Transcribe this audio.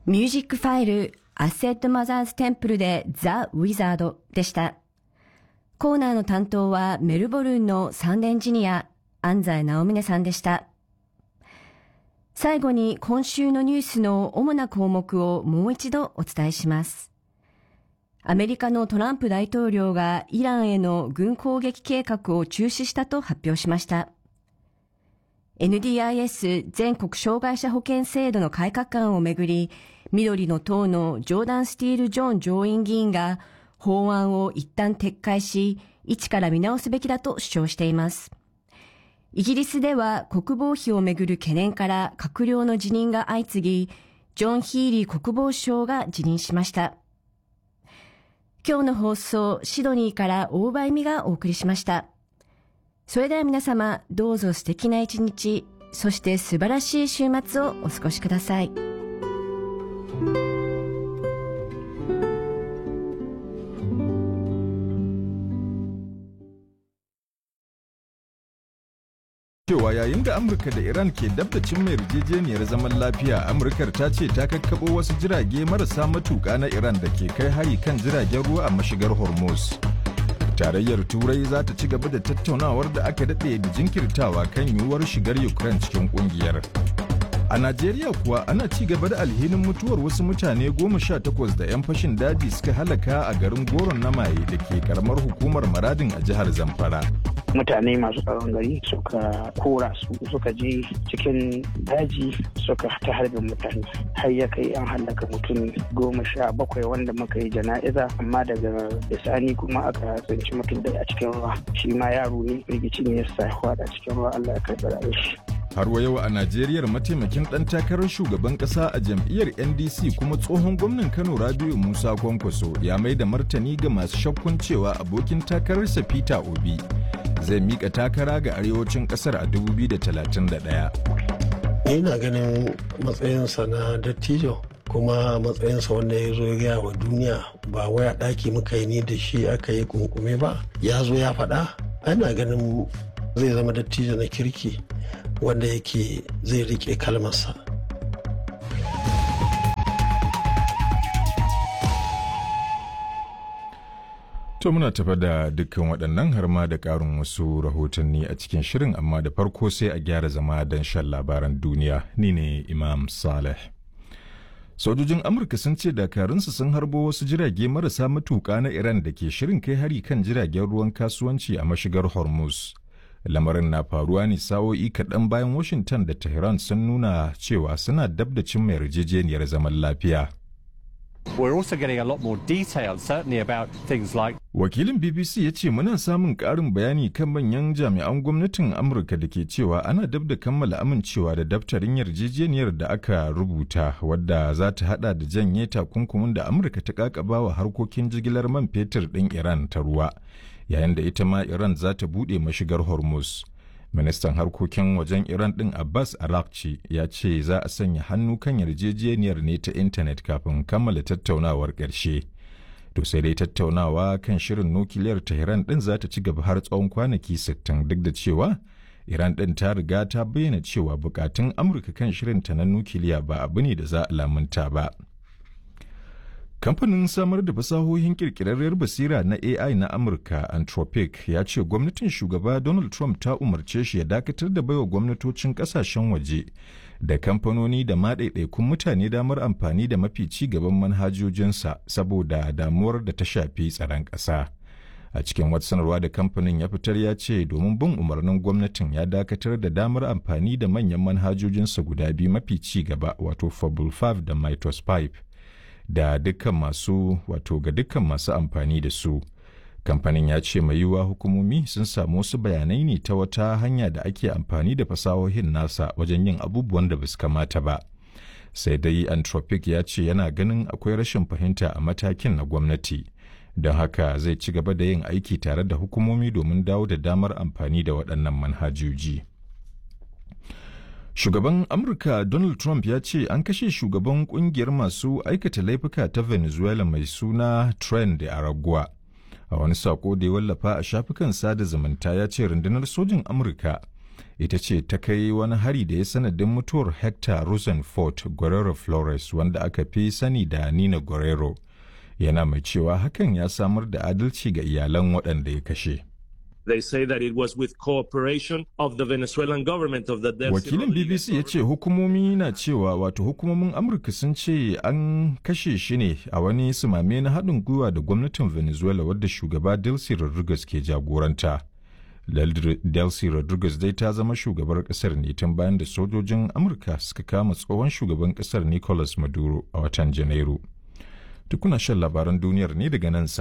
ミュージックファイル、アセットマザーズテンプルでザ・ウィザードでした。コーナーの担当はメルボルンの三連ジニア、安西直峰さんでした。最後に今週のニュースの主な項目をもう一度お伝えします。アメリカのトランプ大統領がイランへの軍攻撃計画を中止したと発表しました。NDIS 全国障害者保険制度の改革案をめぐり、緑の党のジョーダン・スティール・ジョン上院議員が法案を一旦撤回し、一から見直すべきだと主張しています。イギリスでは国防費をめぐる懸念から閣僚の辞任が相次ぎ、ジョン・ヒーリー国防相が辞任しました。今日の放送、シドニーから大場恵美がお送りしました。それでは皆様、どうぞ素敵な一日、そして素晴らしい週末をお過ごしください。 cewa yayin da amurka da iran ke dab da cimma yarjejeniyar zaman lafiya amurkar ta ce ta kakkabo wasu jirage marasa matuka na iran da ke kai hari kan jiragen ruwa a mashigar hormuz tarayyar turai za ta ci gaba da tattaunawar da aka daɗe da jinkirtawa kan yiwuwar shigar ukraine cikin ƙungiyar a najeriya kuwa ana ci gaba da alhinin mutuwar wasu mutane goma sha takwas da 'yan fashin daji suka halaka a garin goron na maye da ke karamar hukumar maradin a jihar zamfara mutane masu tsaron gari suka kora su suka je cikin daji suka ta harbin mutane har ya kai an hallaka mutum goma sha bakwai wanda muka yi jana'iza amma daga bisani kuma aka tsinci mutum da a cikin ruwa shi ma yaro ne rigici ne ya sa a cikin ruwa allah ya karɓi shi har wa yau a Najeriya mataimakin ɗan takarar shugaban ƙasa a jam'iyyar NDC kuma tsohon gwamnan Kano Rabiu Musa Kwankwaso ya mai da martani ga masu shakkun cewa abokin takararsa Peter Obi zai mika takara ga arewacin ƙasar a 2031. Ina ganin matsayinsa na dattijo kuma matsayinsa wanda ya zo ya wa duniya ba waya ɗaki muka yi ni da shi aka yi kunkume ba ya zo ya faɗa ana ganin zai zama dattijo na kirki wanda yake zai rike kalmarsa. To muna tafa da dukkan waɗannan har ma da ƙarin wasu rahotanni a cikin shirin amma da farko sai a gyara zama don shan labaran duniya ni ne Imam Saleh. Sojojin Amurka sun ce dakarunsu sun harbo wasu jirage marasa matuƙa na Iran da ke shirin kai hari kan jiragen ruwan kasuwanci a mashigar Hormuz. lamarin na faruwa ne sa'o'i kaɗan bayan washington da tehran sun nuna cewa suna dab da cimma yarjejeniyar zaman lafiya We're also getting a lot more detail, certainly about things like wakilin bbc ya ce muna samun ƙarin bayani kan manyan jami'an gwamnatin amurka da ke cewa ana dab da kammala amincewa da daftarin yarjejeniyar da aka rubuta wadda za ta hada da janye takunkumin da amurka ta kakaba wa harkokin jigilar man fetur ɗin iran ta ruwa yayin da ita ma Iran za ta buɗe mashigar Hormuz. Ministan harkokin wajen Iran ɗin Abbas Arakci ya ce za a sanya hannu kan yarjejeniyar ne ta intanet kafin kammala tattaunawar ƙarshe. To sai dai tattaunawa kan shirin nukiliyar Tehran ɗin za ta ci gaba har tsawon kwanaki 60 duk da cewa Iran ɗin ta riga ta bayyana cewa bukatun Amurka kan shirinta na nukiliya ba abu ne da za a lamunta ba. Kamfanin samar da fasahohin kirkirarriyar basira na AI na Amurka Anthropic ya ce gwamnatin shugaba Donald Trump ta umarce shi ya dakatar da baiwa gwamnatocin kasashen waje da kamfanoni da maɗaiɗaikun mutane damar amfani da mafi ci gaban manhajojinsa saboda damuwar da ta shafi tsaron ƙasa. A cikin wata sanarwa da kamfanin ya fitar ya ce domin bin umarnin gwamnatin ya dakatar da damar amfani da manyan manhajojinsa guda biyu mafi ci gaba wato Fable 5 da Mitos 5. da dukkan masu wato ga dukkan masu amfani da su kamfanin ya ce mai yiwuwa hukumomi sun samu wasu bayanai ne ta wata hanya da ake amfani da fasahohin nasa wajen yin abubuwan da basu kamata ba sai dai anthropic ya ce yana ganin akwai rashin fahimta a matakin na gwamnati don haka zai ci gaba da yin aiki tare da hukumomi domin dawo da damar amfani da waɗannan manhajoji. Shugaban Amurka Donald Trump ya ce an kashe shugaban kungiyar masu aikata laifuka ta Venezuela mai suna Tren de Aragua. A wani sako da ya wallafa a shafukan sada zumunta ya ce rundunar sojin Amurka ita ce ta kai wani hari da ya sanadin mutuwar hector rosenfort guerrero flores wanda aka fi sani da nina guerrero yana mai cewa hakan ya samar da adalci ga iyalan waɗanda ya kashe They say that it was with cooperation of the Venezuelan government of the Delcy wakilin bbc ya ce hukumomi na cewa wato hukumomin amurka sun ce an kashe shi ne a wani sumame na haɗin gwiwa da gwamnatin venezuela wadda shugaba delcy rodriguez ke jagoranta delcy rodriguez dai ta zama shugabar kasar ne tun bayan da sojojin amurka suka kama tsohon shugaban kasar nicolas maduro a watan janairu tukuna shan labaran duniyar ne daga nan